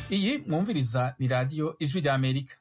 iyi mwumviriza ni radiyo ijwi rya amerika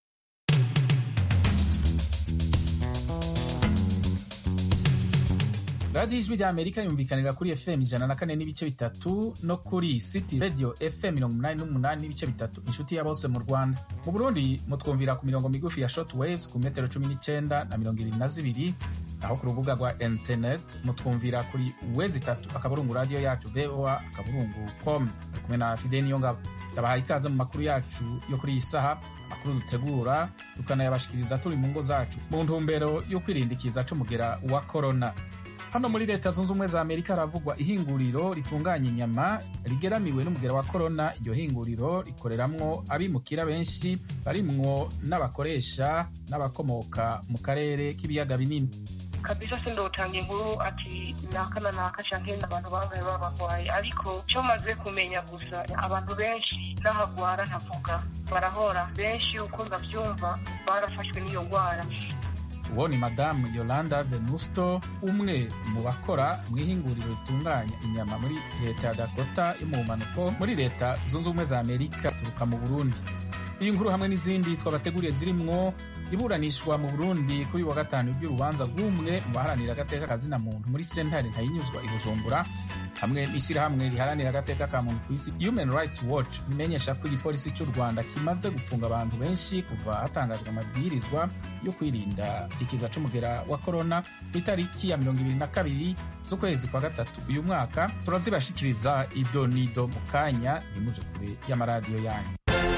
radiyo ijwi rya amerika yumvikanira kuri fm ijana na kane n'ibice bitatu no kuri city radio fm mirongo umunani n'umunani n'ibice bitatu inshuti ya bose mu rwanda mu burundi mutwumvira ku mirongo migufi ya short waves ku metero cumi n'icenda na mirongo ibiri na zibiri aho ku rubuga rwa internet mutwumvira kuri wezi itatu akaburungu radiyo yacu voa akaburungu com ari kumwe na fide niyo ngabo yabahaye ikaze mu makuru yacu yo kuri iyi saha makuru dutegura tukanayabashikiriza turi mu ngo zacu mu ntumbero yo kwirinda ikiza c'umugera wa korona hano muri leta zunze ubumwe za amerika haravugwa ihinguriro ritunganya inyama rigeramiwe n'umugera wa korona iryo hinguriro rikoreramwo abimukira benshi barimwo n'abakoresha n'abakomoka mu karere k'ibiyaga binini kabisa sindotanga inkuru ati naka na naka canke abantu bangahe babagwaye ariko co maze kumenya gusa abantu benshi n'ahagwara ntavuga barahora benshi uko ndavyumva barafashwe n'iyo ngwara uwo ni madamu yolanda venusto umwe mu bakora mu ihinguriro ritunganya inyama muri leta ya dakota yo mu bumanuko muri leta zunze ubumwe za amerika turuka mu burundi iyi nkuru hamwe n'izindi twabateguriye zirimwo iburanishwa mu burundi kuri wa gatanu ry'urubanza rw'umwe mu baharanira agateka kazina muntu muri sentare ntayinyuzwa i bujumbura hamwe n'ishyirahamwe riharanira agateka ka muntu ku isi human rights watch rimenyesha ko igipolisi cy'u rwanda kimaze gufunga abantu benshi kuva hatangajwe amabwirizwa yo kwirinda ikiza c'umugera wa korona ku itariki ya mirongo ibiri na kabiri z'ukwezi kwa gatatu uyu mwaka turazibashikiriza ido nido mu kanya ntimuje kure y'amaradiyo yanyu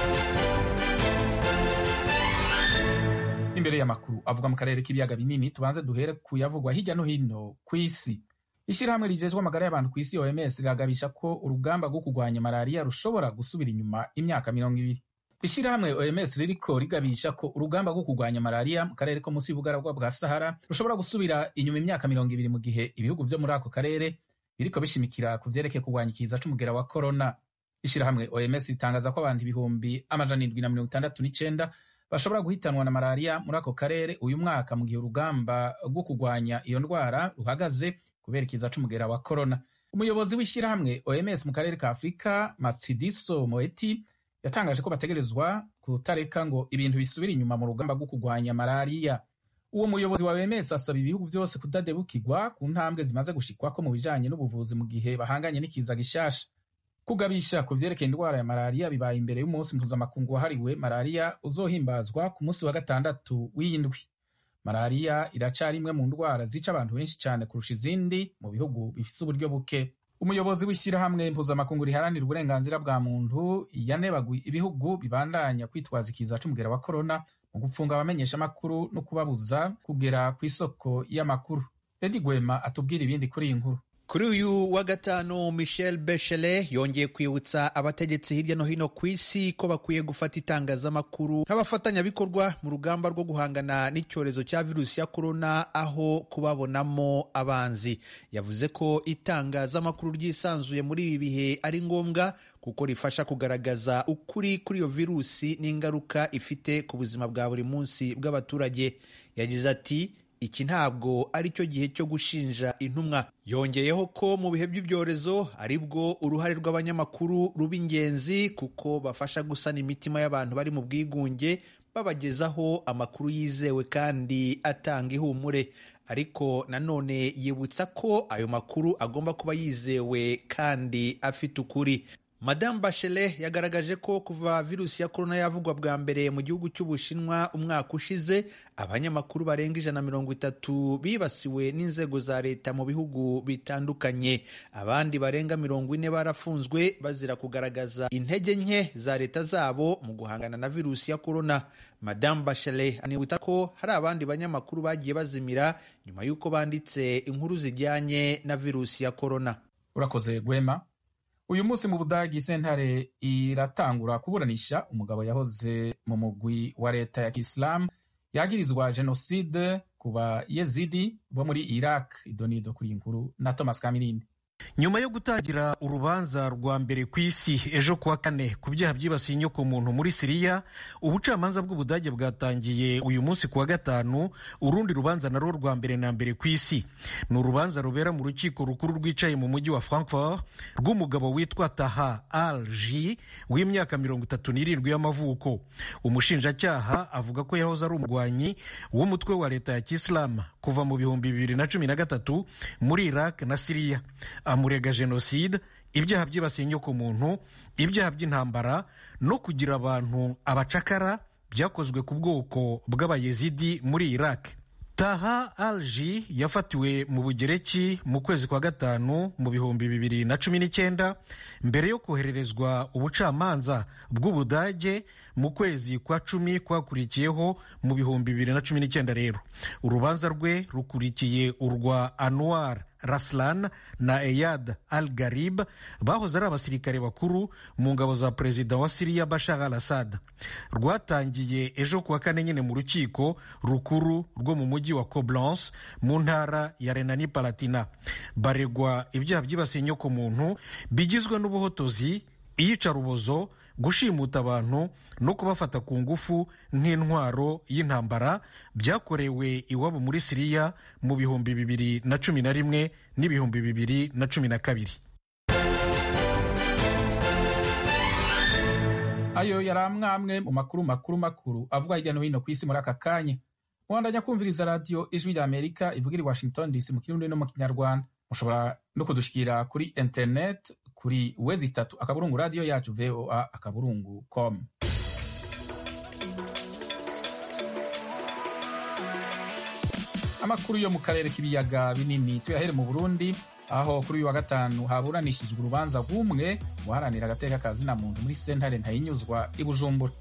imbere y'amakuru avuga mu karere k'ibiyaga binini tubanze duhere ku yavugwa hirya no hino ku isi ishyirahamwe rigejwe amagara y'abantu ku isi oms riragabisha ko urugamba rwo kurwanya malariya rushobora gusubira inyuma imyaka mirongo ibiri ishyirahamwe oms ririko rigabisha ko urugamba rwo kurwanya malariya mu karere ko munsi y'ubugaragwa bwa sahara rushobora gusubira inyuma imyaka mirongo ibiri mu gihe ibihugu vyo muri ako karere biriko bishimikira ku vyerekeye kurwanya ikiza c'umugera wa korona ishyirahamwe oms ritangaza ko abantu ibihumbi amajana indwi na mirongo itandatu n'icenda bashobora guhitanwa na malariya muri ako karere uyu mwaka mu gihe urugamba rwo kurwanya iyo ndwara ruhagaze kubera ikiza c'umugera wa korona umuyobozi w'ishyirahamwe oms mu karere ka afurika matsidiso moeti yatangaje ko bategerezwa kutareka ngo ibintu bisubire inyuma mu rugamba rwo kurwanya malariya uwo muyobozi wa oms asaba ibihugu vyose kudadebukirwa ku ntambwe zimaze gushikwako mu bijanye n'ubuvuzi mu gihe bahanganye n'ikiza gishasha kugabisha ku vyerekeye indwara ya malariya bibaye imbere y'umunsi mpuzamakungu wahariwe malariya uzohimbazwa ku munsi wa gatandatu w'indwi malariya iracari imwe mu ndwara zica abantu benshi cyane kurusha izindi mu bihugu bifise uburyo buke umuyobozi w'ishyirahamwe mpuzamakungu riharanira uburenganzira bwa muntu yanebaguye ibihugu bibandanya kwitwaza ikiza c'umugera wa korona mu gupfunga abamenyeshamakuru no kubabuza kugera ku isoko y'amakuru edi gwema atubwira ibindi kuri iyi nkuru kuri uyu wa gatanu michel Bachelet yongeye kwibutsa abategetsi hirya no hino ku isi ko bakwiye gufata itangazamakuru nk'abafatanyabikorwa mu rugamba rwo guhangana n'icyorezo cya virusi ya korona aho kubabonamo abanzi yavuze ko itangazamakuru ryisanzuye muri ibi bihe ari ngombwa kuko rifasha kugaragaza ukuri kuri iyo virusi n'ingaruka ifite ku buzima bwa buri munsi bw'abaturage yagize ati iki ntabwo ari cyo gihe cyo gushinja intumwa yongeyeho ko mu bihe by'ibyorezo ari bwo uruhare rw'abanyamakuru ruba ingenzi kuko bafasha gusana imitima y'abantu bari mu bwigunge babagezaho amakuru yizewe kandi atanga ihumure ariko nanone yibutsa ko ayo makuru agomba kuba yizewe kandi afite ukuri Madame Bachelet yagaragaje ko kuva virusi ya korona yavugwa bwa mbere mu gihugu cy'Ubushinwa umwaka ushize abanyamakuru barenga ijana na mirongo itatu bibasiwe n'inzego za leta mu bihugu bitandukanye abandi barenga mirongo ine barafunzwe bazira kugaragaza intege nke za leta zabo mu guhangana na virusi ya korona Madame Bachelet anibutsa ko hari abandi banyamakuru bagiye bazimira nyuma y'uko banditse inkuru zijyanye na virusi ya korona urakoze gwema uyu munsi mu budagi sentare iratangura kuburanisha umugabo yahoze mu mugwi wa leta ya kisilamu yagirizwa jenoside ku bayezidi bo muri iraq idonido kuri iyi nkuru na thomas kamirindi nyuma yo gutangira urubanza rwa mbere ku isi ejo kuwa kane ku byaha byibasiye inyokomuntu muri siriya ubucamanza bw'ubudage bwatangiye uyu munsi kuwa gatanu urundi rubanza narwo rwa mbere na mbere ku isi ni urubanza rubera mu rukiko rukuru rwicaye mu mujyi wa frankfurt rw'umugabo witwa taha al ji w'imyaka mirongo itatu n'irindwi y'amavuko umushinjacyaha avuga ko yahoze ari umurwanyi w'umutwe wa leta ya kisilamu kuva mu bihumbi bibiri na cumi na gatatu muri iraq na siriya amurega jenoside ibyaha byibasiye inyokomuntu ibyaha by'intambara no kugira abantu abacakara byakozwe ku bwoko bw'abayezidi muri iraq taha alji yafatiwe mu bugereki mu kwezi kwa gatanu mu bihumbi bibiri na cumi n'icyenda mbere yo kohererezwa ubucamanza bw'ubudage mu kwezi kwa cumi kwakurikiyeho mu bihumbi bibiri na cumi n'icyenda rero urubanza rwe rukurikiye urwa anwar raslan na eyad al garib bahoze ari abasirikare bakuru mu ngabo za perezida wa siriya bashar al assad rwatangiye ejo kuwa kane nyine mu rukiko rukuru rwo mu mujyi wa coblence mu ntara ya renani palatina baregwa ibyaha byibasiye inyokomuntu bigizwe n'ubuhotozi iyicarubozo gushimuta abantu no kubafata ku ngufu nk'intwaro y'intambara byakorewe iwabo muri siriya mu bihumbi bibiri na cumi na rimwe n'ibihumbi bibiri na cumi na kabiri ayo yari amwe mu makuru makuru makuru avugwa hirya no hino ku isi muri aka kanya mwandanya kumviriza radiyo ijwi rya amerika ivugira i washington dc mu kirundi no mu kinyarwanda mushobora no kudushikira kuri interineti kuri wezi itatu akaburungu radiyo yacu voa akaburungu com amakuru yo mu karere k'ibiyaga binini tuyahere mu burundi aho kuri uyu wa gatanu haburanishijwe urubanza rw'umwe guharanira agateka ka zina muntu muri sentare ntayinyuzwa i bujumbura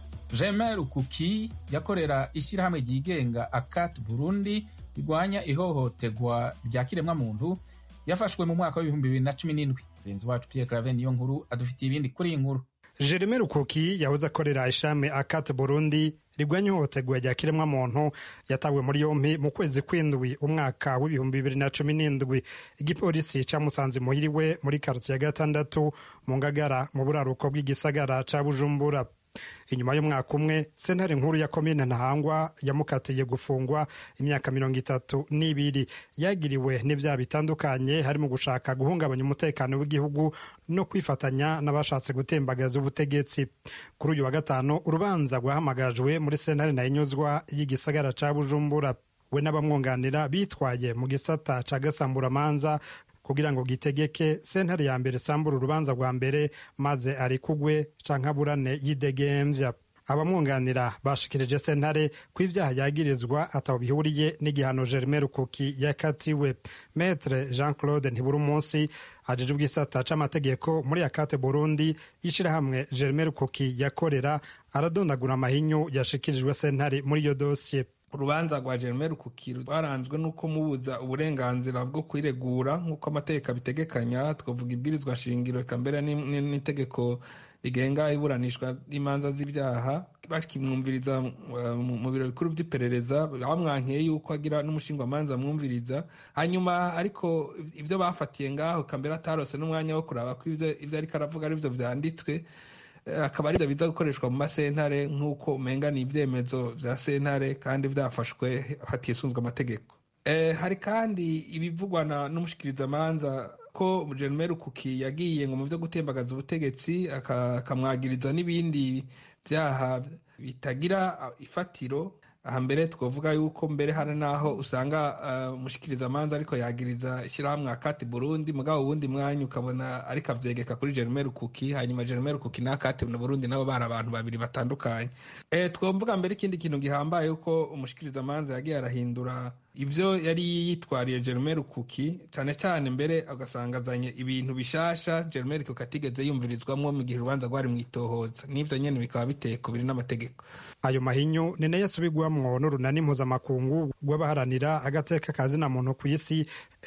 jemer rukuki yakorera ishyirahamwe ryigenga akat burundi rirwanya ihohoterwa rya kiremwamuntu yafashwe mu mwaka w'ibihumbi bibiri na cumi n'indwi mugenzi wacu pierre clave niyo nkuru adufitiye ibindi kuri iyi nkuru jereme rukuki yahoze akorera ishami akat burundi rigwanya ihohoterwa rya kiremwamuntu yatawe muri yompi mu kwezi kw'indwi umwaka w'ibihumbi bibiri na cumi n'indwi igipolisi camusanze muhiriwe muri karoti ya gatandatu mu ngagara mu buraruko bw'igisagara ca bujumbura inyuma y'umwaka umwe sentare nkuru ya komine ntahangwa yamukatiye gufungwa imyaka mirongo itatu n'ibiri yagiriwe n'ibyaha bitandukanye harimo gushaka guhungabanya umutekano w'igihugu no kwifatanya n'abashatse gutembagaza ubutegetsi kuri uyu wa gatanu urubanza rwahamagajwe muri sentare nayinyuzwa y'igisagara ca bujumbura we n'abamwunganira bitwaye mu gisata ca gasamburamanza kugira ngo gitegeke sentare ya mbere sambura urubanza rwa mbere maze arikugwe canke aburane yidegemvya abamwunganira bashikirije sentare ko ibyaha yagirizwa ataho bihuriye n'igihano germain rukuki yakatiwe metre jean claude ntibura umunsi ajejwe ubwisata c'amategeko muri akate burundi ishirahamwe germain rukuki yakorera aradondagura amahinyu yashikirijwe sentare muri iyo dosiye urubanza rwa Germain Rukukiri rwaranzwe n'uko mubuza uburenganzira bwo kwiregura nk'uko amategeko abitegekanya twavuga ibwirizwa shingiro eka mbere n'itegeko rigenga iburanishwa n'imanza z'ibyaha bakimwumviriza mu biro bikuru by'iperereza bamwankeye yuko agira n'umushingwamanza amwumviriza hanyuma ariko ibyo bafatiye ngaho eka mbere atarose n'umwanya wo kuraba ko ibyo ariko aravuga ari byo byanditswe akaba ari byo biza gukoreshwa mu masentare nk'uko umenga ni ibyemezo bya sentare kandi byafashwe hatisunzwe amategeko hari kandi ibivugwa n'umushikirizamanza ko Jerome Rukuki yagiye ngo mu byo gutembagaza ubutegetsi akamwagiriza n'ibindi byaha bitagira ifatiro aha mbere twavuga yuko mbere hari n'aho usanga umushikirizamanza ariko yagiriza ishyirahamwe akati burundi mugabo uwundi mwanya ukabona ariko avyegeka kuri Jerome Rukuki hanyuma Jerome Rukuki n'akati na burundi nabo bari abantu babiri batandukanye twavuga mbere ikindi kintu gihambaye yuko umushikirizamanza yagiye arahindura ibyo yari yitwariye Jerome Rukuki cyane cyane mbere agasanga azanye ibintu bishasha Jerome Rukuki atigeze yumvirizwamo mu gihe urubanza rwari mu itohoza n'ivyo nyene bikaba biteye kubiri n'amategeko ayo mahinyu ni nayo asubigwamwo n'urunani mpuzamakungu rw'abaharanira agateka ka zina muntu ku isi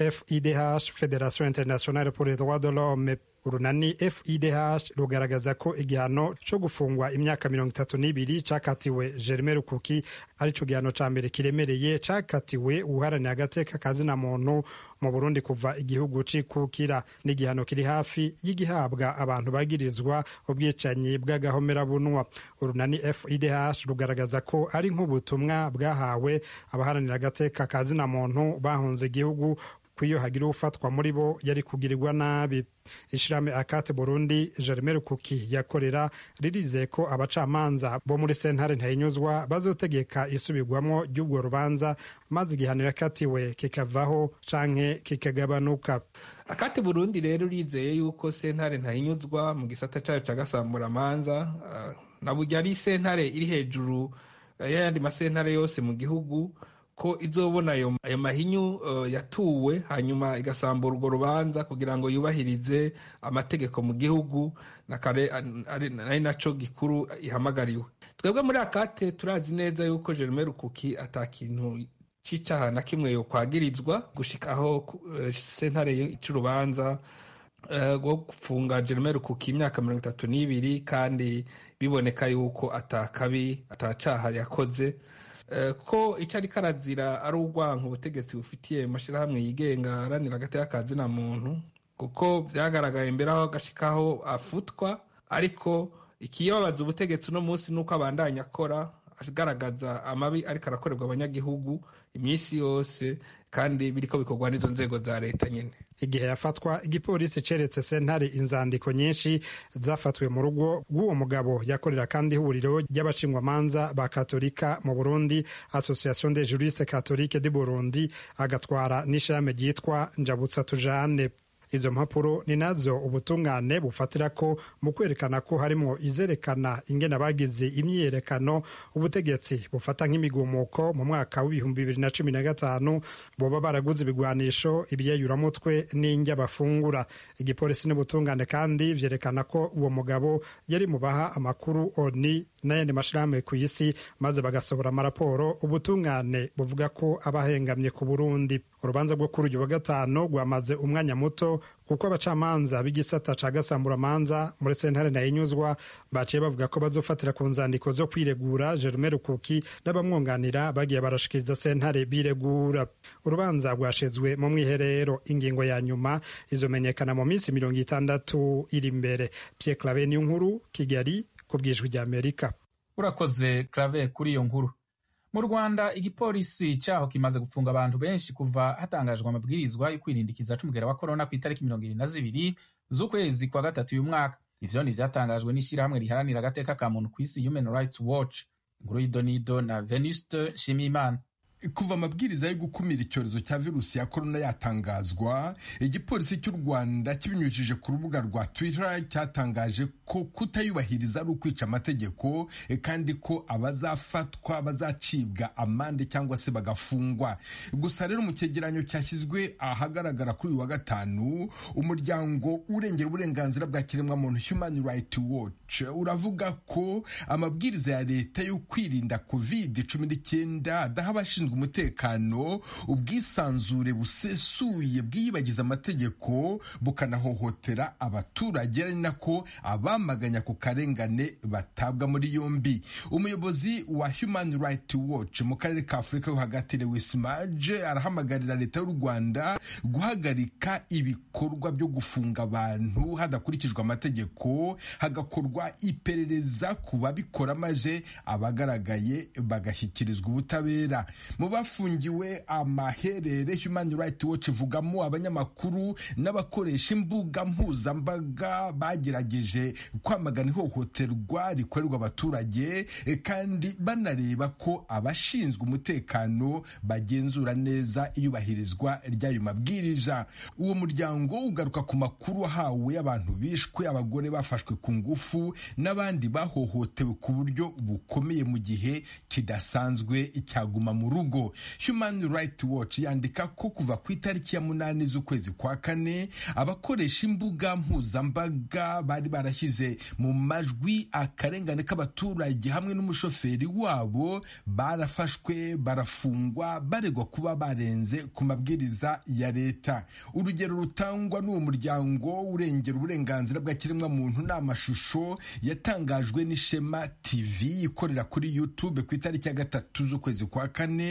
FIDH Federation Internationale pour les droits de l'homme urunani FIDH rugaragaza ko igihano cyo gufungwa imyaka mirongo itatu n'ibiri cakatiwe Jerome Rukuki arico gihano ca mbere kiremereye cakatiwe uharanira agateka ka zina muntu mu burundi kuva igihugu cikukira n'igihano kiri hafi y'igihabwa abantu bagirizwa ubwicanyi bw'agahomerabunwa urunani fidh rugaragaza ko ari nk'ubutumwa bwahawe abaharanira agateka ka zina muntu bahunze igihugu ko iyo hagira ufatwa muri bo yari kugirirwa nabi ishirahamwe akate burundi jereme rukuki yakorera ririzeye ko abacamanza bo muri sentare ntayinyuzwa bazotegeka isubirwamo ry'ubwo rubanza maze igihano yakatiwe kikavaho canke kikagabanuka akate burundi rero urizeye yuko sentare ntayinyuzwa mu gisata cayo ca gasamburamanza uh, na burya ari sentare iri hejuru uh, y'ayandi masentare yose mu gihugu ko izobona ayo mahinyu uh, yatuwe hanyuma igasambura urwo rubanza kugira ngo yubahirize amategeko mu gihugu ari naco gikuru ihamagariwe twebwe muri akate turazi neza yuko jerome rukuki ata kintu c'icaha na kimwe yo kwagirizwa gushika aho uh, sentare y'urubanza rwo uh, gufunga jerome rukuki imyaka mirongo itatu n'ibiri kandi biboneka yuko atakabi atacaha yakoze ko icyo ariko arazira ari urwanka ubutegetsi bufitiye amashyirahamwe yigenga aharanira agateka ka zina muntu kuko byagaragaye mbere aho agashikaho afutwa ariko ikibabaza ubutegetsi uno munsi ni uko abandanya akora agaragaza amabi ariko arakorerwa abanyagihugu iminsi yose kandi biriko bikorwa n'izo nzego za leta nyine igihe yafatwa igipolisi ceretse sentare inzandiko nyinshi zafatiwe mu rugo rw'uwo mugabo yakorera kandi ihuriro ry'abashingwamanza ba katolika mu burundi association des juristes catholique du burundi agatwara n'ishame ryitwa njabutsa tujane izo mpapuro ni nazo ubutungane bufatira ko mu kwerekana ko harimo izerekana ingene abagize imyiyerekano ubutegetsi bufata nk'imigumuko mu mwaka w'ibihumbi bibiri na cumi na gatanu boba baraguze ibigwanisho ibyayuramutwe n'indya bafungura igipolisi n'ubutungane kandi vyerekana ko uwo mugabo yari mu baha amakuru oni n'ayandi mashirahamwe ku isi maze bagasohora amaraporo ubutungane buvuga ko abahengamye ku burundi urubanza rwo kuri uyu wa gatanu rwamaze umwanya muto kuko abacamanza b'igisata ca gasamburamanza muri sentare nayinyuzwa baciye bavuga ko bazofatira ku nzandiko zo kwiregura Jerome Rukuki n'abamwunganira bagiye barashikiriza sentare biregura urubanza rwashizwe mu mwiherero ingingo ya nyuma izomenyekana mu minsi mirongo itandatu iri imbere Pierre Claver niyo nkuru Kigali ku bwijwi rya Amerika urakoze Claver kuri iyo nkuru mu rwanda igipolisi cyaho kimaze gufunga abantu benshi kuva hatangajwe amabwirizwa yo kwirindikiza c'umugera wa korona ku itariki mirongo ibiri na zibiri z'ukwezi kwa gatatu uyu mwaka ivyo ni vyatangajwe n'ishyirahamwe riharanira agateka ka muntu ku isi human rights watch inkuru y'idonido na venuste nshimiyimana kuva amabwiriza yo gukumira icyorezo cya virusi ya korona yatangazwa igipolisi cy'u rwanda kibinyujije ku rubuga rwa twitter cyatangaje ko kutayubahiriza ari ukwica amategeko kandi ko abazafatwa bazacibwa amande cyangwa se bagafungwa gusa rero mu cyegeranyo cyashyizwe ahagaragara kuri uyu wa gatanu umuryango urengera uburenganzira bwa kiremwamuntu human right watch uravuga ko amabwiriza ya leta yo kwirinda covid cumi n'icyenda adaha abashinzwe umutekano ubwisanzure busesuye bwiyibagiza amategeko bukanahohotera abaturage ari nako abamaganya ku karengane batabwa muri yombi umuyobozi wa human right watch mu karere ka afurika yo hagati lewis maje arahamagarira leta y'u rwanda guhagarika ibikorwa byo gufunga abantu hadakurikijwe amategeko hagakorwa iperereza ku babikora maze abagaragaye bagashyikirizwa ubutabera mu bafungiwe amaherere human right watch ivugamo abanyamakuru n'abakoresha imbuga mpuzambaga bagerageje kwamagana ihohoterwa rikorerwa abaturage kandi banareba ko abashinzwe umutekano bagenzura neza iyubahirizwa ry'ayo mabwiriza uwo muryango ugaruka ku makuru wahawe abantu bishwe abagore bafashwe ku ngufu n'abandi bahohotewe ku buryo bukomeye mu gihe kidasanzwe cyaguma mu rugo human right watch yandika ko kuva ku itariki ya munani z'ukwezi kwa kane abakoresha imbuga mpuzambaga bari barashyize mu majwi akarengane k'abaturage hamwe n'umushoferi wabo barafashwe barafungwa baregwa kuba barenze ku mabwiriza ya leta urugero rutangwa n'uwo muryango urengera uburenganzira bwa kiremwamuntu ni amashusho yatangajwe n'ishema tv ikorera kuri youtube ku itariki ya gatatu z'ukwezi kwa kane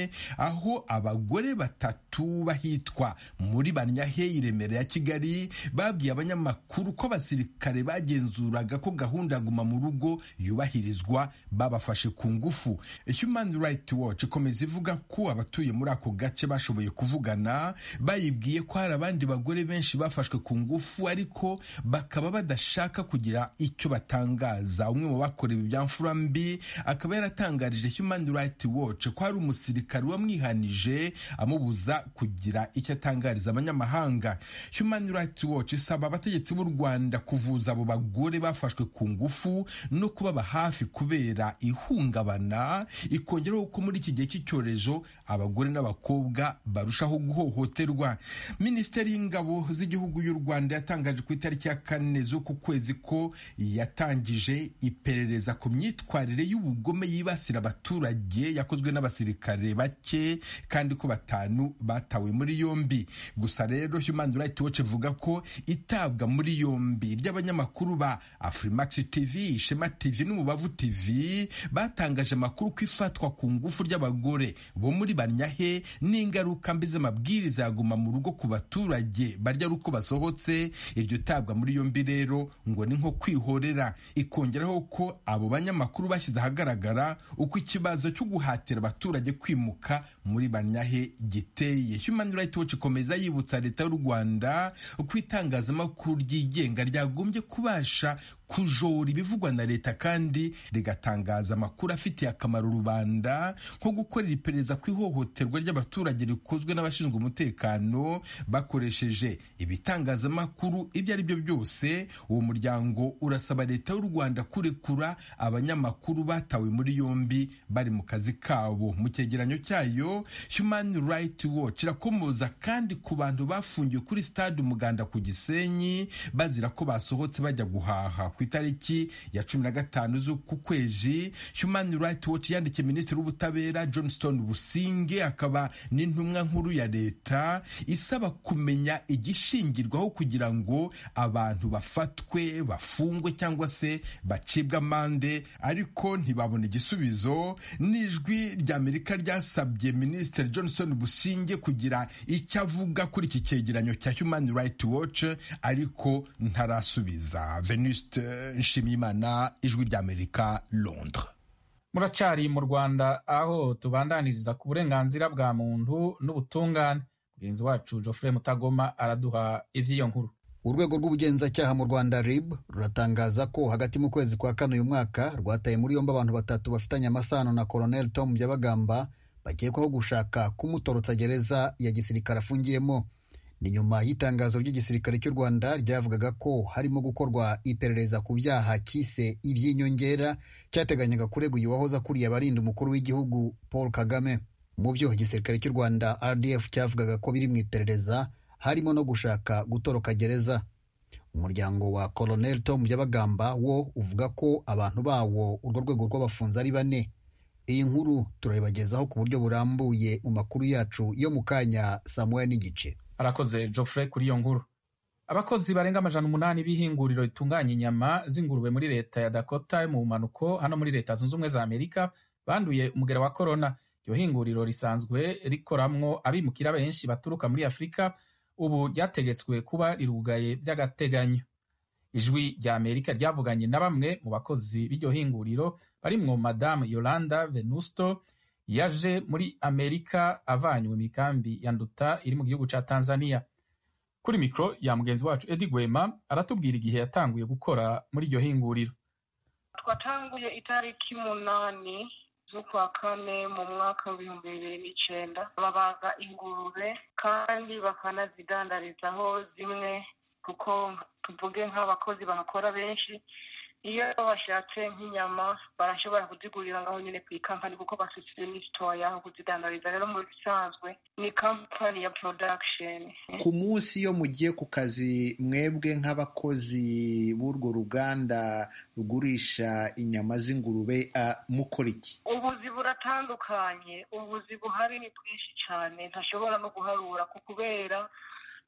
rimwe aho abagore batatu bahitwa muri banyahe i remera ya kigali babwiye abanyamakuru ko abasirikare bagenzuraga ko gahunda ya guma mu rugo yubahirizwa babafashe ku ngufu human rights watch ikomeza ivuga ko abatuye muri ako gace bashoboye kuvugana bayibwiye ko hari abandi bagore benshi bafashwe ku ngufu ariko bakaba badashaka kugira icyo batangaza umwe mu bakorewe ibya mfura mbi akaba yaratangarije human rights watch ko hari umusirikare wamwihanije amubuza kugira icyo atangariza abanyamahanga human rights watch isaba abategetsi b'u rwanda kuvuza abo bagore bafashwe ku ngufu no kubaba hafi kubera ihungabana ikongeraho ko muri iki gihe cy'icyorezo abagore n'abakobwa barushaho guhohoterwa minisiteri y'ingabo z'igihugu y'u rwanda yatangaje ku itariki ya kane z'uku kwezi ko yatangije iperereza ku myitwarire y'ubugome yibasira abaturage yakozwe n'abasirikare bake kandi ko batanu batawe muri yombi gusa rero human rights watch ivuga ko itabwa muri yombi ry'abanyamakuru ba afrimax tv ishema tv n'umubavu tv batangaje amakuru ko ifatwa ku ngufu ry'abagore bo muri banyahe n'ingaruka mbi z'amabwiriza yaguma mu rugo ku baturage barya ari uko basohotse iryo tabwa muri yombi rero ngo ni nko kwihorera ikongeraho ko abo banyamakuru bashyize ahagaragara uko ikibazo cyo guhatira abaturage kwimuka muri banyahe giteye human rights watch ikomeza yibutsa leta y'u rwanda ko itangazamakuru ryigenga ryagombye kubasha kujora ibivugwa na leta kandi rigatangaza amakuru afitiye akamaro rubanda nko gukorera iperereza ku ihohoterwa ry'abaturage rikozwe n'abashinzwe umutekano bakoresheje ibitangazamakuru ibyo ari byo byose uwo muryango urasaba leta y'u rwanda kurekura abanyamakuru batawe muri yombi bari mu kazi kabo mu cyegeranyo cyayo human rights watch irakomoza kandi ku bantu bafungiwe kuri stade umuganda ku gisenyi bazira ko basohotse bajya guhaha ku itariki ya cumi na gatanu z'uku kwezi human rights watch yandikiye minisitiri w'ubutabera johnston businge akaba n'intumwa nkuru ya leta isaba kumenya igishingirwaho kugira ngo abantu bafatwe bafungwe cyangwa se bacibwe amande ariko ntibabona igisubizo n'ijwi ry'amerika ryasabye minisitiri johnston businge kugira icyo avuga kuri iki cyegeranyo cya human rights watch ariko ntarasubiza venuste nshimiyimana ijwi ry'amerika londres muracyari mu rwanda aho tubandaniriza ku burenganzira bwa muntu n'ubutungane mugenzi wacu geoffrey mutagoma araduha iby'iyo nkuru urwego rw'ubugenzacyaha mu rwanda rib ruratangaza ko hagati mu kwezi kwa kane uyu mwaka rwataye muri yombi abantu batatu bafitanye amasano na colonel tom byabagamba bakekwaho gushaka kumutorotsa gereza ya gisirikare afungiyemo ni nyuma y'itangazo ry'igisirikare cy'u rwanda ryavugaga ko harimo gukorwa iperereza ku byaha cyise iby'inyongera cyateganyaga kurega uyu wahoze akuriye abarinda umukuru w'igihugu paul kagame mu byo igisirikare cy'u rwanda rdf cyavugaga ko biri mu iperereza harimo no gushaka gutoroka gereza umuryango wa colonel tom byabagamba wo uvuga ko abantu bawo urwo rwego rw'abafunze ari bane iyi nkuru turayibagezaho ku buryo burambuye mu makuru yacu yo mu kanya saa moya n'igice arakoze geoffrey kuri iyo nkuru abakozi barenga amajana umunani b'ihinguriro ritunganya inyama z'ingurube muri leta ya dakota yo mu bumanuko hano muri leta zunze ubumwe za amerika banduye umugera wa korona iryo hinguriro risanzwe rikoramwo abimukira benshi baturuka muri afurika ubu ryategetswe kuba rirugaye by'agateganyo ijwi rya amerika ryavuganye na bamwe mu bakozi b'iryo hinguriro barimwo madamu yolanda venusto yaje muri amerika avanywe mu ikambi ya nduta iri mu gihugu cya tanzania kuri mikoro ya mugenzi wacu edi gwema aratubwira igihe yatanguye gukora muri iryo hinguriro twatanguye itariki umunani z'ukwa kane mu mwaka w'ibihumbi bibiri n'icyenda babaga ingurube kandi bakanazidandarizaho zimwe kuko tuvuge nk'abakozi bahakora benshi iyo bashatse nk'inyama barashobora kuzigurira ngaho nyine ku ikampani kuko bafite n'isitowa yaho kuzidandariza rero mu bisanzwe ni kampani ya production ku munsi iyo mugiye ku kazi mwebwe nk'abakozi b'urwo ruganda rugurisha inyama z'ingurube mukora iki ubuzi buratandukanye ubuzi buhari ni bwinshi cyane ntashobora no guharura kubera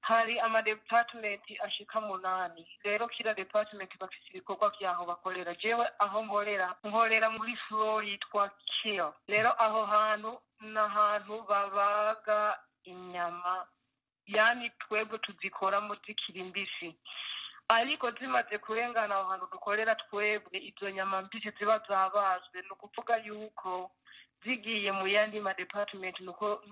hari amadepatimenti ashika munani rero kila depatimenti bafise ibikorwa vyaho bakorera jewe aho nkorera nkorera muri flo yitwa kill rero aho hantu ni ahantu babaga inyama yani twebwe tuzikoramo zikiri mbisi ariko zimaze kurengana aho hantu dukorera twebwe izo nyama mbisi ziba zabazwe ni ukuvuga yuko zigiye mu yandi madepatimenti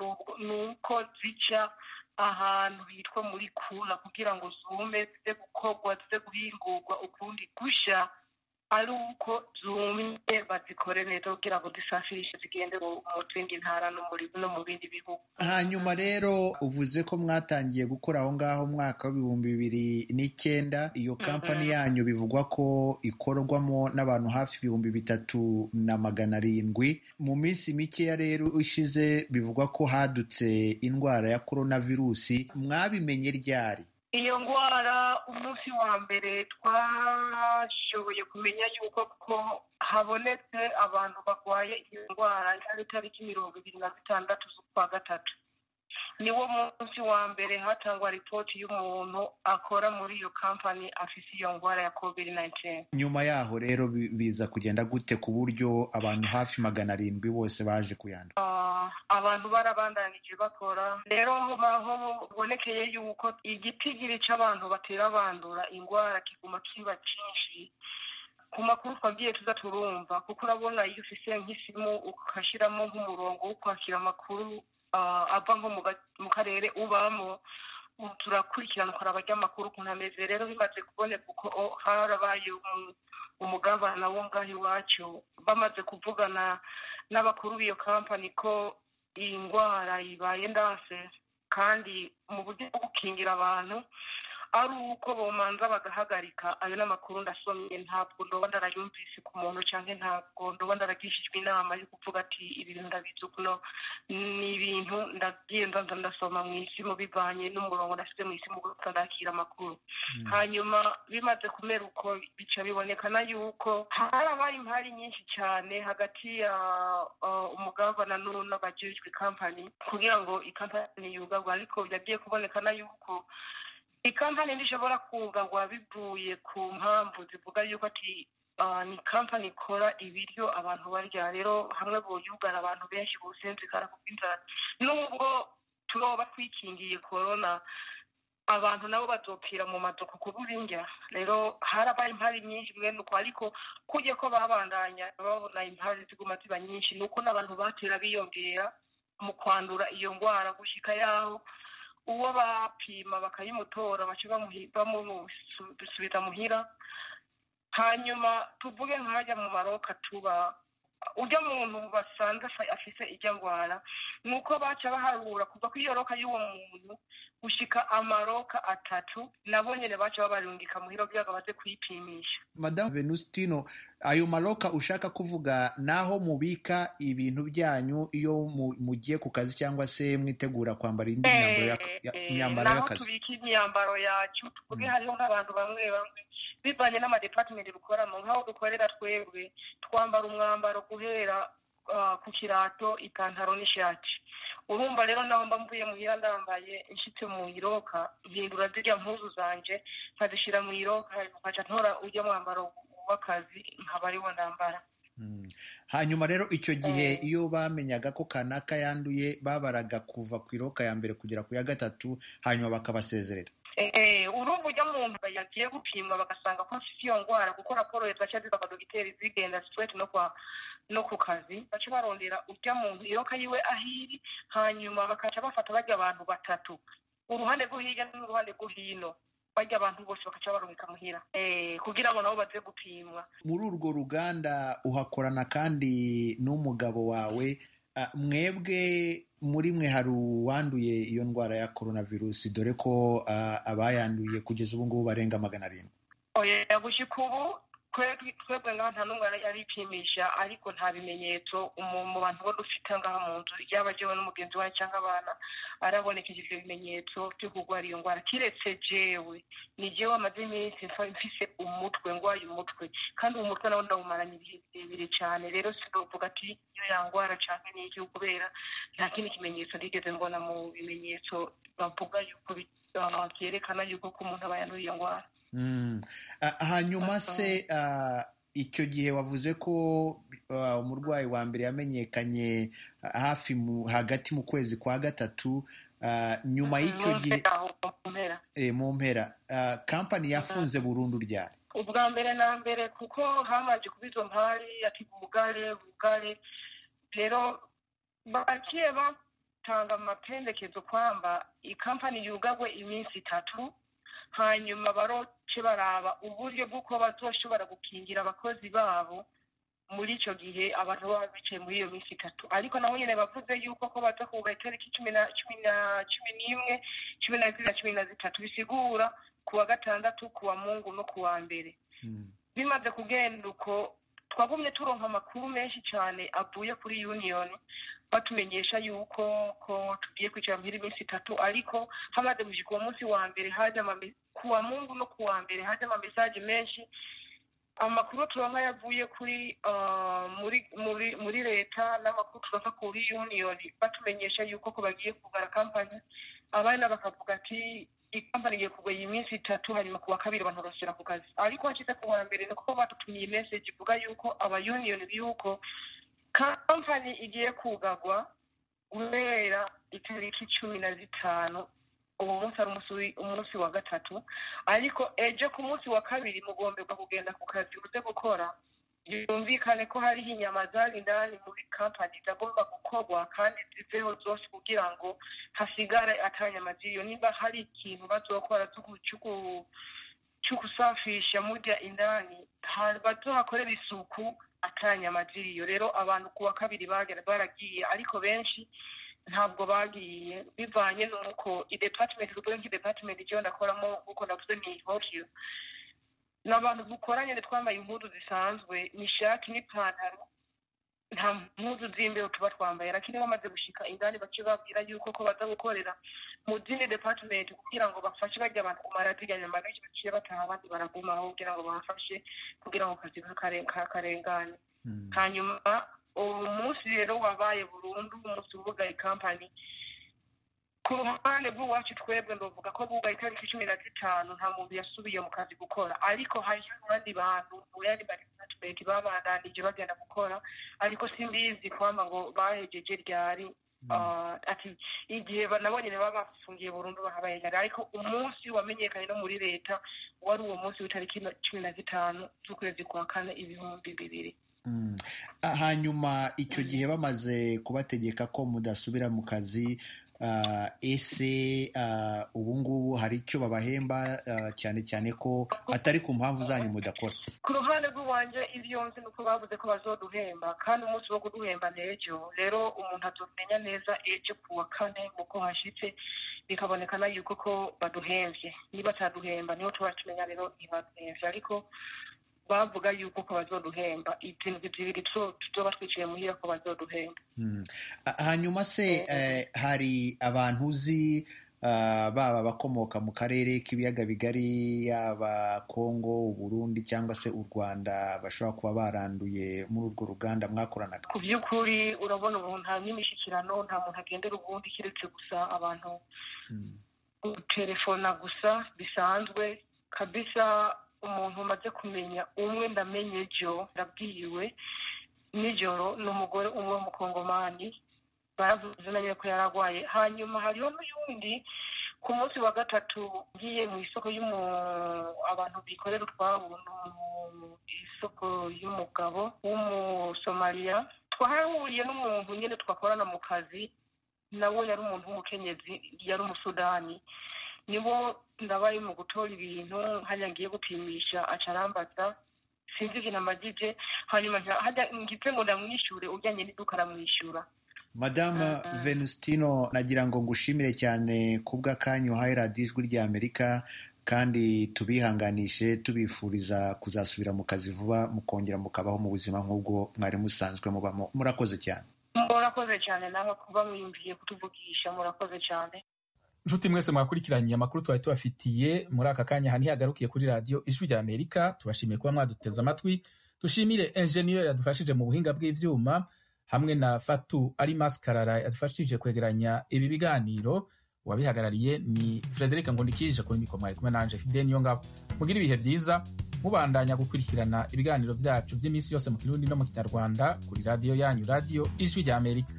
nuko zica ahantu hitwa muri kula kugira ngo zume zize gukorwa zize guhingurwa ukundi gusha ari uko zumye bazikore neza kugira ngo zisafirishe zigende mu zindi ntara no mu bindi bihugu hanyuma rero uvuze ko mwatangiye gukora aho ngaho umwaka w'ibihumbi bibiri n'icyenda iyo kampani yanyu bivugwa ko ikorwamo n'abantu hafi ibihumbi bitatu na magana arindwi mu minsi mikeya rero ishize bivugwa ko hadutse indwara ya korona virusi mwabimenye ryari iyo ndwara umunsi wa mbere twashoboye kumenya yuko ko habonetse abantu barwaye iyo ndwara yari itariki mirongo ibiri na zitandatu z'ukwa gatatu niwo munsi wa mbere hatangwa ripoti y'umuntu akora muri iyo kampani afise iyo ndwara ya covid 19 nyuma yaho rero biza kugenda gute ku buryo abantu hafi magana arindwi bose baje kuyandura uh, abantu barabandanije bakora rero aho bibonekeye yuko igitigiri c'abantu batera bandura indwara kiguma kiba cyinshi ku makuru twabwiye tuza turumva kuko urabona iyo ufise nk'isimu ukashiramo nk'umurongo wo kwakira amakuru ava nko mu karere ubamo turakurikirana ukaraba ry'amakuru ukuntu ameze rero bimaze kuboneka uko harabaye umugabana wo ngaho iwacu bamaze kuvugana n'abakuru b'iyo kampani ko iyi ndwara ibaye ndase kandi mu buryo bwo gukingira abantu ari uko bomanza bagahagarika ayo n'amakuru ndasomye ntabwo ndoba ndarayumvise ku muntu cyangwa ntabwo ndoba ndaragishijwe inama yo kuvuga ati ibi bintu ndabizi kuno ni ibintu ndagiye ndanza ndasoma mu isimu bivanye n'umurongo nasize mu isimu gusa ndakira amakuru hanyuma bimaze kumera uko bica bibonekana yuko harabaye impari nyinshi cyane hagati ya umugabana n'abajejwe kampani kugira ngo ikampani yugarwe ariko byagiye kubonekana yuko ikampani ntishobora kugarwa bivuye ku mpamvu zivuga yuko ati ni kampani ikora ibiryo abantu barya rero hamwe boyugara abantu benshi businzikara kubw'inzara nubwo turoba twikingiye korona abantu nabo bazopfira mu maduka kubura indya rero harabaye impari nyinshi mwene uko ariko kujya ko babandanya babona impari ziguma ziba nyinshi ni uko n'abantu batera biyongera mu kwandura iyo ndwara gushyika yaho uwo bapima bakayimutora baca bamusubiza muhira hanyuma tuvuge nkajya mu maroka tuba ujya muntu basanze afise ijya ndwara ni uko baca baharura kuva ku iyo roka y'uwo muntu gushika amaroka atatu nabo nyene baca babarungika muhira kugira ngo baze kuyipimisha madamu venustino ayo maroka ushaka kuvuga naho mubika ibintu byanyu iyo mugiye ku kazi cyangwa se mwitegura kwambara indi myambaro y'akazi naho tubika imyambaro yacu tuvuge hariho nk'abantu bamwe bamwe bivanye n'amadepatimenti dukoramo nk'aho dukorera twebwe twambara umwambaro guhera ku kirato ipantaro n'ishati urumva rero naho mba mvuye muhira ndambaye nshitse mu iroka mpindura zirya mpuzu zanje nkazishyira mu iroka nkaca ntora ujya mwambaro w'akazi nkaba ariwo ndambara hanyuma rero icyo gihe iyo bamenyaga ko kanaka yanduye babaraga kuva ku iroka ya mbere kugera ku ya gatatu hanyuma bakabasezerera urumva ujya muntu yagiye gupimwa bagasanga ko afite iyo ndwara kuko raporo zaca ziva abadogiteri zigenda straight no kwa no ku kazi baca barondera ujya muntu iroka yiwe ahiri hanyuma bakaca bafata bajya abantu batatu uruhande rwo hirya n'uruhande rwo hino bajya abantu bose bakaca barungika muhira kugira ngo nabo baze gupimwa muri urwo ruganda uhakorana kandi n'umugabo wawe mwebwe muri mwe hari uwanduye iyo ndwara ya coronavirus dore ko abayanduye kugeza ubu ngubu barenga magana arindwi oya gushyika ubu twebwe ngaha nta n'umwe aripimisha ariko nta bimenyetso mu bantu bo dufite ngaha mu nzu yaba jewe n'umugenzi wawe cyangwa abana arabonekeje ibyo bimenyetso byo kurwara iyo ndwara kiretse jewe ni jewe amaze iminsi mfise umutwe ndwaye umutwe kandi uwo mutwe nawo ndawumaranye ibihe birebire cyane rero sinovuga ati iyo yangwara canke n'iki kubera nta kindi kimenyetso ndigeze mbona mu bimenyetso bavuga yuko byerekana yuko ko umuntu aba yanduye iyo ndwara hanyuma se icyo gihe wavuze ko umurwayi wa mbere yamenyekanye hafi hagati mu kwezi kwa gatatu nyuma y'icyo gihe mu mpera kampani yafunze burundu ryari ubwa mbere na mbere kuko hamaze kuba izo mpari ati bugare bugare rero bagiye batanga amapendekezo kwamba ikampani yugagwe iminsi itatu hanyuma baroce baraba uburyo bw'uko bazoshobora gukingira abakozi babo muri icyo gihe abantu baba bicaye muri iyo minsi itatu ariko nabo nyine bavuze yuko ko baza kuga itariki cumi na cumi na cumi n'imwe cumi na zibiri na cumi na zitatu bisigura ku wa gatandatu ku wa mungu no ku wa mbere bimaze kugenda uko twagumye turonka amakuru menshi cyane avuye kuri union batumenyesha yuko ko tugiye kwicara muri iminsi itatu ariko hamaze gushika uwo munsi wa mbere haje ku wa mungu no ku wa mbere haje amamesaje menshi amakuru turonka yavuye kuri muri muri muri leta n'amakuru turonka kuri union batumenyesha yuko ko bagiye kugara kampani abana bakavuga ati ikampani igiye kugwa iyi minsi itatu hanyuma ku wa kabiri abantu barasubira ku kazi ariko hashize ku wa mbere niko badutumiye message ivuga yuko aba union yuko kampani igiye kugagwa guhera itariki cumi na zitanu uwo munsi ari umunsi wa gatatu ariko ejo ku munsi wa kabiri mugomberwa kugenda ku kazi uze gukora yumvikane ko hariho inyama zari indani muri kampani zagomba gukorwa kandi ziveho zose kugira ngo hasigare atanyama ziriyo niba hari ikintu bazokora cyo gusafisha murya indani bazohakorera isuku atanyama ziriyo rero abantu ku wa kabiri baragiye ariko benshi ntabwo bagiye bivanye n'uko idepatimenti tuvuge nk'idepatimenti icyo ndakoramo nk'uko navuze ni horiyo ni abantu dukoranye twambaye impuzu zisanzwe ni ishati n'ipantaro nta mpuzu z'imbeho tuba twambaye lakini bamaze gushika indani bace babwira yuko ko baza gukorera mu zindi department kugira ngo bafashe bajya abantu kumara zirya nyama benshi baciye bataha abandi baragumaho kugira ngo babafashe kugira ngo akazi karengane hanyuma uwo munsi rero wabaye burundu umunsi ubugaye kampani ku ruhande rw'iwacu twebwe ndavuga ko bugaye itariki cumi na zitanu nta muntu yasubiye mu kazi gukora ariko hariho abandi bantu mu yandi department babandanije bagenda gukora ariko simbizi kwamba ngo bahejeje ryari ati igihe nabo nyine baba bafungiye burundu bahabaye ariko umunsi wamenyekanye no muri leta wari uwo munsi w'itariki cumi na zitanu z'ukwezi kwa kane ibihumbi bibiri hanyuma icyo gihe bamaze kubategeka ko mudasubira mu kazi ese ubu ngubu hari icyo babahemba cyane cyane ko atari ku mpamvu zanyu mudakora ku ruhande rw'iwanjye ibyo nzi ni uko bavuze ko bazoduhemba kandi umunsi wo kuduhemba ni ejo rero umuntu atumenya neza ejo ku wa kane uko hashyitse bikabonekana yuko ko baduhembye niba ataduhemba niho tuba tumenya rero ntibaduhembye ariko bavuga yuko ko bazoduhemba ibintu bibiri tuzoba twicaye muhira ko bazoduhemba hanyuma se hari abantu uzi baba abakomoka mu karere k'ibiyaga bigari yaba kongo uburundi cyangwa se u rwanda bashobora kuba baranduye muri urwo ruganda mwakoranaga ku by'ukuri urabona ubu nta n'imishyikirano nta muntu agendera ubundi keretse gusa abantu gutelefona gusa bisanzwe kabisa umuntu umaze kumenya umwe ndamenye ejo ndabwiwe nijoro ni umugore umwe w'umukongomani baravuze na ko yari arwaye hanyuma hariho n'uyundi ku munsi wa gatatu ngiye mu isoko abantu bikorera utwabo isoko y'umugabo w'umusomaliya twahahuriye n'umuntu nyine twakorana mu kazi nawe yari umuntu w'umukenyezi yari umusudani nibo ndabaye mu gutora ibintu hajya ngiye gupimisha acarambaza sinzi ikintu amagije hanyuma hajya ngize ngo ndamwishyure ujyanye n'iduka aramwishyura madame venustino nagira ngo ngushimire cyane kubw'akanyu uhaye radiyo ijwi rya amerika kandi tubihanganishe tubifuriza kuzasubira mu kazi vuba mukongera mukabaho mu buzima nk'ubwo mwari musanzwe mubamo murakoze cyane murakoze cyane nawe kuba mwiyumviye kutuvugisha murakoze cyane nshuti mwese mwakurikiranye amakuru twari tubafitiye muri aka kanya aha ntihagarukiye kuri radiyo ijwi rya amerika tubashimiye kuba mwaduteze amatwi dushimire enjeniyeri yadufashije mu buhinga bw'ibyuma hamwe na fatu ari masikarara yadufashije kwegeranya ibi biganiro uwabihagarariye ni frederic ngundikije kuri mikoro mwari kumwe nanje fide niyo ngabo mugira ibihe byiza mubandanya gukurikirana ibiganiro byacu by'iminsi yose mu kirundi no mu kinyarwanda kuri radiyo yanyu radiyo ijwi rya amerika